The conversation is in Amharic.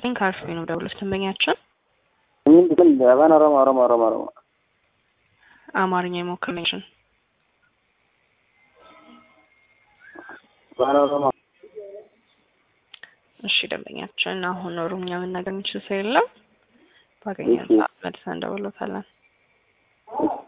ነኝ ከአርፊ ነው ደውሎች ደንበኛችን ምንድን ምን አባን ኦሮሞ ኦሮሞ ኦሮሞ ኦሮሞ አማርኛ የሞክርሽን አባን ኦሮሞ እሺ ደንበኛችን አሁን ኦሮምኛ መናገር የሚችል ሰው የለም። ባገኘን እሺ። ሰዓት መልሰን እንደውሎታለን። እሺ